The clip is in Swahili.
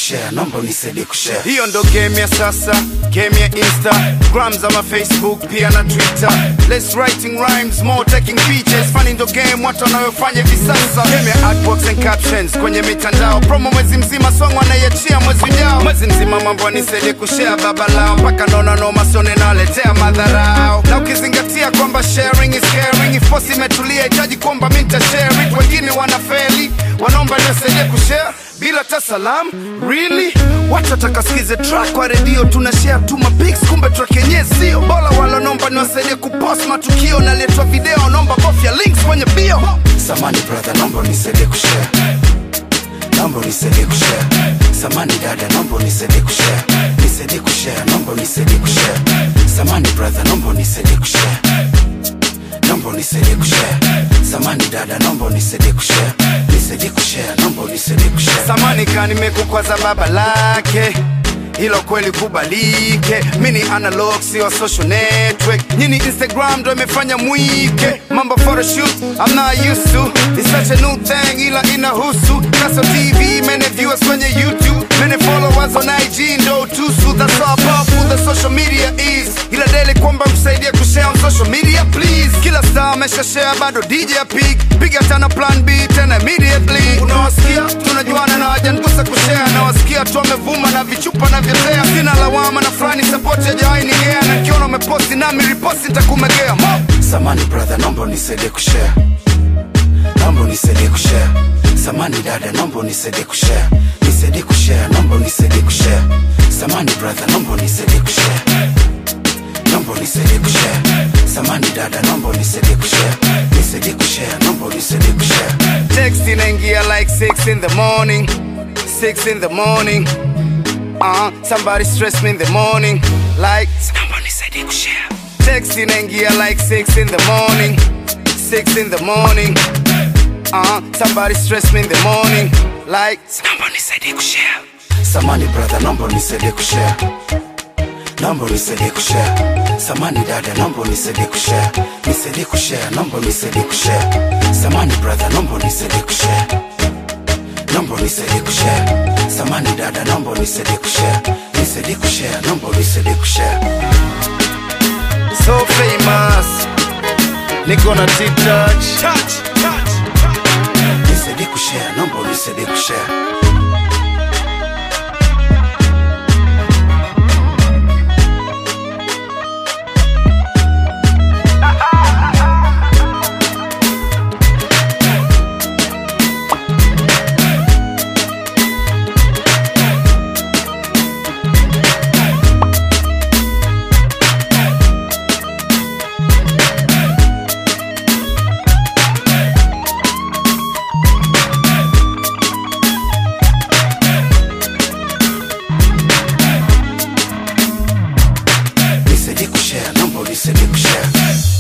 kushare naomba unisaidie kushare hiyo ndo game ya sasa game ya instagram ama facebook pia na twitter less writing rhymes more taking pictures funny ndo game watu wanayofanya hivi sasa game ya artworks and captions kwenye mitandao promo mwezi mzima song wanaiachia mwezi ujao mwezi mzima mambo nisaidie kushare baba lao mpaka naona noma sone naletea madharao na ukizingatia kwamba sharing is caring if posi imetulia hitaji kwamba mi nitashare it wengine wanafeli wanaomba nisaidie kushare bila hata salam really watu watakasikize track kwa redio tuna share tu mapics kumbe track yenyewe sio bora wala naomba niwasaidie kupost matukio naletwa video naomba bofya links kwenye bio samani brother naomba unisaidie kushare naomba unisaidie kushare samani dada naomba unisaidie kushare nisaidie kushare naomba unisaidie kushare samani brother naomba unisaidie kushare naomba unisaidie kushare samani dada naomba unisaidie kushare nisaidie kushare naomba unisaidie kushare samani ka nimekukwaza baba lake hilo kweli kubalike mi ni analog sio social network nyini instagram ndo imefanya mwike mambo photoshoot I'm not used to It's such a new thing ila inahusu kaso tv many viewers kwenye youtube many followers on ig ndo tusu that's how powerful the social media is ila daily kwamba msaidie kushare on social media please kila star amesha share bado dj pig piga tana plan b tena immediately unawasikia tunajuana na wajangusa kushare nawasikia tu wamevuma na vichupa na vyotea sina lawama na fulani support yajawainigea na kiona umeposti nami riposti ntakumegea mo samani brother naomba unisaidie kushare naomba unisaidie kushare samani dada naomba unisaidie kushare nisaidie kushare naomba unisaidie kushare samani brother naomba unisaidie kushare naomba unisaidie kushare samani dada naomba unisaidie kushare nisaidie kushare naomba unisaidie kushare text inaingia like 6 in the morning 6 in the morning uh, somebody stress me in the morning like naomba unisaidie kushare text inaingia like 6 in the morning 6 in the morning uh, somebody stress me in the morning like naomba unisaidie kushare samani brother naomba unisaidie kushare naomba unisaidie kushare samani dada naomba unisaidie kushare nisaidie kushare naomba unisaidie kushare samani brother naomba unisaidie kushare naomba unisaidie kushare samani dada naomba unisaidie kushare nisaidie kushare naomba unisaidie kushare so famous niko na t-touch nisaidie kushare naomba unisaidie kushare nisaidie kushare naomba unisaidie kushare